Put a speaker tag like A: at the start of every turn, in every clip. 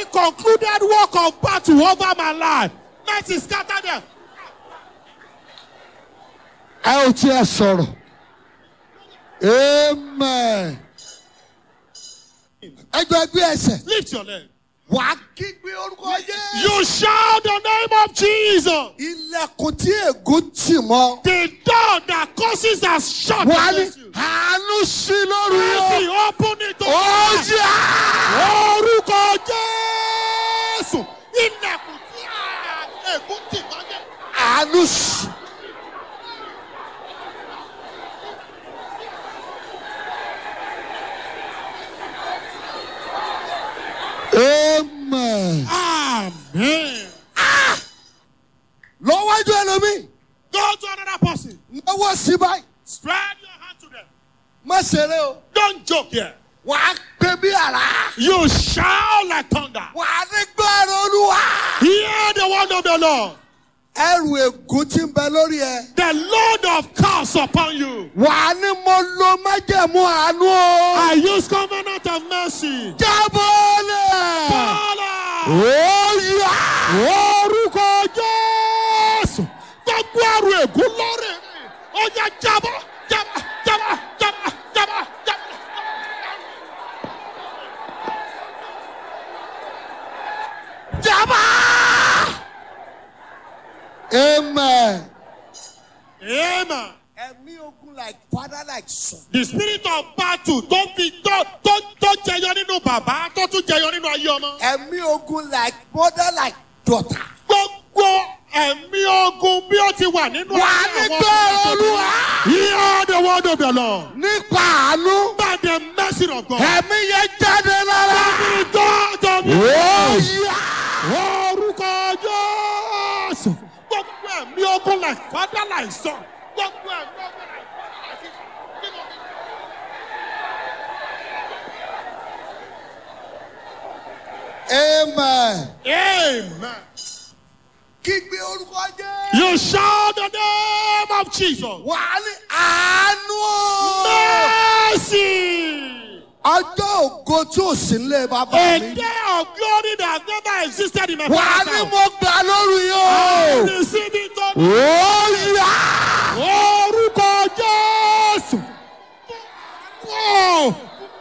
A: concluded work of battle over my life. Mercy scatter them.
B: ẹ ò tiẹ̀ sọ̀rọ̀ amen ẹjọ́ ẹgbẹ́ ẹsẹ̀
A: Lift your leg.
B: wà á kígbe orúkọ jẹ́
A: You shout the name of Jesus.
B: ilẹ̀kùn tí ègún tì mọ́
A: The door that causes us shut
B: wà á ní
A: against you.
B: àánú sí lórí
A: Mercy,
B: o
A: open it to
B: ó
A: us.
B: yá
A: Orúkọ Jésù. Ilẹ̀kùn tí a ègún tì mọ́lẹ̀.
B: àánú sí. amen.
A: Amen.
B: lọ́wọ́jú ẹlòmíì
A: Go to another person.
B: lọ́wọ́ sí báyìí
A: Spread your hand to them.
B: má ṣeré o
A: Don't joke here.
B: wà á pè bí àrá
A: You shout like thunder.
B: wà á ní gbọ́rọ̀ olúwa.
A: Hear the word of the Lord.
B: ẹrù ègún tí ń bẹ lórí ẹ.
A: The Lord of curse upon you.
B: wà á ní mo lo májẹ̀mú àánú o.
A: I use covenant of mercy.
B: jábọ́ lẹ̀.
A: Father.
B: ó yá.
A: Orúkọ Jésù. Gbogbo àrùn ègún lórí mi. Ó yá jábọ́ jábọ́ jábọ́ jábọ́ jábọ́ jábọ́.
B: jábọ́. amen.
A: Amen.
B: ẹ̀mí ogun like father like son.
A: The spirit of battle tó fi tó tó tó jẹyọ nínú bàbá tó tún jẹyọ nínú ayé ọmọ.
B: ẹ̀mí ogun like mother like daughter.
A: Gbogbo ẹ̀mí ogun bí ó ti wà nínú
B: wà á ní gbọ́rọ̀ olúwa.
A: Hear the word of the Lord.
B: nípa àánú.
A: By the mercy of God.
B: ẹ̀mí yẹn jáde lára.
A: Spirit God of
B: ó yá.
A: Orúkọ Jésù. Gbogbo ẹ̀mí ogun like father like son. Gbogbo ẹ̀mí ogun like father like son.
B: amen.
A: Amen.
B: kígbe orúkọ jẹ́.
A: You shout the name of Jesus.
B: wà á ní àánú o.
A: Mercy.
B: ọjọ́ ògo tí ò sí nílé bàbá
A: A
B: mi.
A: day of glory that has never existed in my
B: wà á
A: father's
B: ní
A: house.
B: mo gbà lórí
A: I
B: o.
A: receive it on
B: ó yá.
A: orúkọ Jésù. Wow.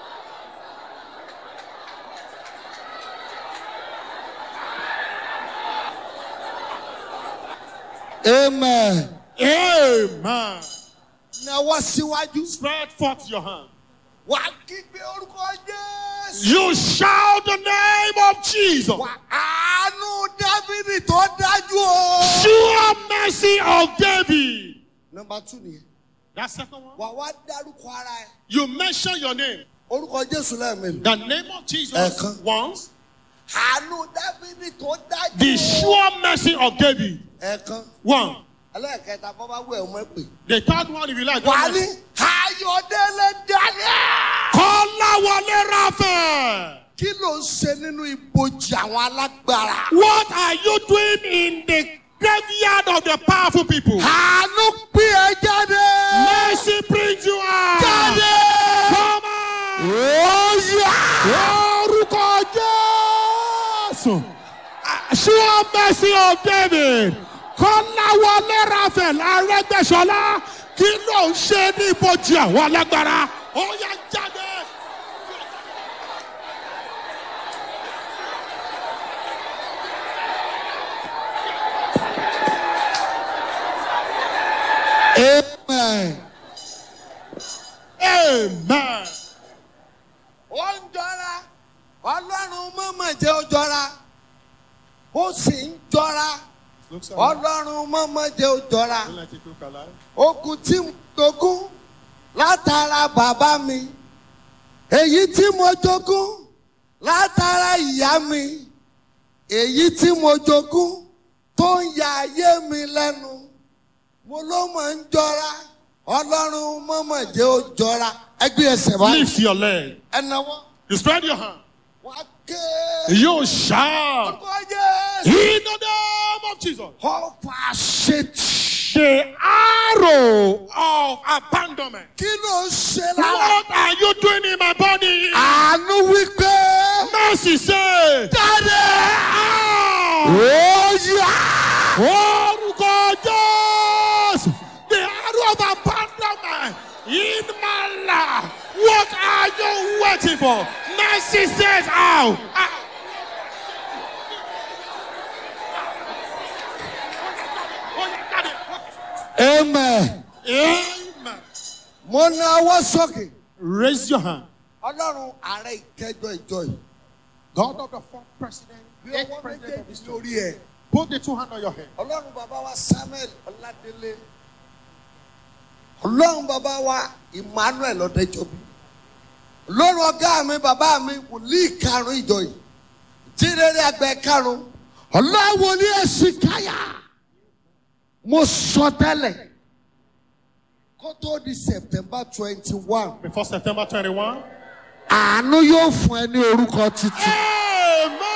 B: amen.
A: Amen.
B: náwó síwájú.
A: Spread forth your hand.
B: wà á kígbe orúkọ jésù.
A: You shout the name of Jesus.
B: wà àánú dávidi tó dájú o.
A: Sure mercy of David.
B: nọmba two nìyẹn.
A: That second one.
B: wà wá dárúkọ ara ẹ.
A: You mention your name.
B: orúkọ jésù lẹ́ẹ̀mejì.
A: The name of Jesus
B: Ẹ̀kan.
A: once.
B: àánú dávidi tó dájú.
A: The sure mercy of David.
B: ẹ̀ẹ̀kan.
A: One.
B: ẹlẹ́ẹ̀kẹta bọ́ bá wù ẹ̀ ọmọ ẹ̀ pè.
A: The third one, if you like.
B: wà á ní ayọ̀dẹ́lẹ̀ daniel.
A: Kọ́láwọlé Raphael.
B: kí ló ń ṣe nínú ibojì àwọn alágbára.
A: What are you doing in the graveyard of the powerful people?
B: àánú pín ẹ jáde.
A: Mercy brings you out.
B: jáde.
A: Come on.
B: ó yá.
A: Orúkọ Jésù. Sure mercy of David. Kọ́láwọlé Raphael Arẹ́gbẹ́sọlá. Kí ló ń ṣe ní ibojì àwọn alágbára? Ó yá jáde.
B: amen.
A: Amen.
B: ó ń jọra ọlọ́run mọ̀mọ̀ jẹ́ ó jọra ó sì ń jọra ọlọ́run mọ̀mọ̀ jẹ́ ó jọra okùn tí mo jogún látara bàbá mi èyí tí mo jogún látara ìyá mi èyí tí mo jogún tó ń ya ayé mi lẹ́nu mo ló mọ̀ ń jọra ọlọ́run mọ̀mọ̀ jẹ́ ó jọra ẹgbẹ́ ẹsẹ̀ báyìí
A: Lift your leg.
B: ẹnáwó.
A: You spread your hand.
B: wá ké.
A: You shout.
B: orúkọ jésù.
A: In the name of Jesus.
B: ọfà ṣètì.
A: The arrow of abandonment.
B: kí ló ń ṣe lára.
A: What are you doing in my body?
B: àánú wípé.
A: Mercy say.
B: jáde.
A: ó yá orúkọ jésù the arrow of abandonment in my life what are you waiting for mercy says out. out.
B: amen.
A: Amen.
B: mo na ọwọ́ sókè.
A: Raise your hand.
B: ọlọ́run ààrẹ ìkẹjọ ìjọ yìí.
A: God of the fourth president,
B: bí
A: eighth
B: ọwọ́
A: president of
B: méjèèjì
A: this
B: lórí ẹ̀.
A: Put the two hands on your head.
B: ọlọ́run bàbá wa samuel ọládélé. ọlọ́run bàbá wa emmanuel ọ̀dẹ́jọ́bí. ọlọ́run ọ̀gá mi bàbá mi wòlíì karùn-ún ìjọ yìí. jírẹ́rẹ́ àgbẹ̀ karùn-ún. ọlọ́run ní èsì káyà. mo sọ tẹ́lẹ̀ kó tó di september twenty one.
A: Before September 21.
B: àánú yóò fún ẹ ní orúkọ tuntun.
A: Amen.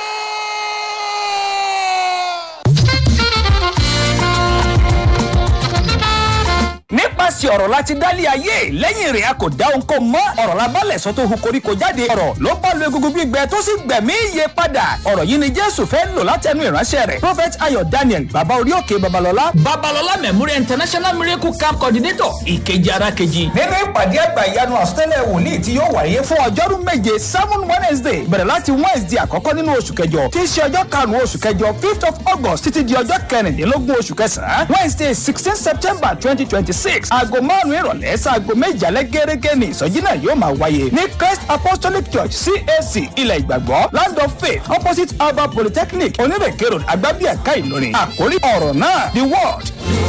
C: nípasẹ̀ ọ̀rọ̀ láti dálé ayé lẹ́yìn rẹ̀ a kò dá ohunkó mọ́ ọ̀rọ̀ la bálẹ̀ sọ tó hu koríko jáde ọ̀rọ̀ ló bá lu egungun gbígbẹ tó sì gbẹ̀mí iye padà ọ̀rọ̀ yìí ni jésù fẹ́ lò látẹnu ìránṣẹ́ rẹ̀ prophet ayọ̀ daniel baba orí òkè babalọ́lá
D: babalọla memorial international miracle camp coordinator ìkejì ara kejì.
C: nínú ìpàdé àgbà ìyanu àsọtẹ́lẹ̀ wòlíì tí yóò wáyé fún ọjọ́rú méje seven wednesday bẹ̀rẹ̀ láti wednesday àkọ́kọ́ nínú oṣù kẹjọ tí í ṣe ọjọ́ karùn-ún oṣù kẹjọ fifth of august títí di ọjọ́ kẹrìndínlógún oṣù kẹsàn-án wednesday sixteen september twenty twenty six aago márùn-ún ìrọ̀lẹ́ sáago méje alẹ́ gẹ́gẹ́ ní ìsọjí náà yóò máa wáyé ní christ apostolic church cac ilẹ̀ ìgbàgbọ́ land of faith opposite alba polytechnic onírèké road agbábíàká ìlọrin àkórí ọ̀rọ̀ náà the word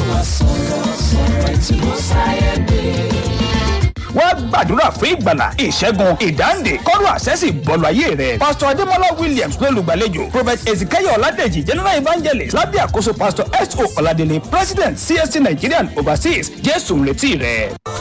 C: wọ́n gbàdúrà fún ìgbàlà ìṣẹ́gun ìdáǹdè kọ́rọ̀ àṣẹ́sì bọ́ọ̀lù ayé rẹ̀. pásítọ̀ adémọlá williams ló lùgbàlejò prophet ezekiel ọ̀làdẹ̀jì general evangelist lábẹ́ àkóso pásítọ̀ s o ọ̀làdẹ̀lẹ̀ president csc nigerian overseas jésù ń retí rẹ̀.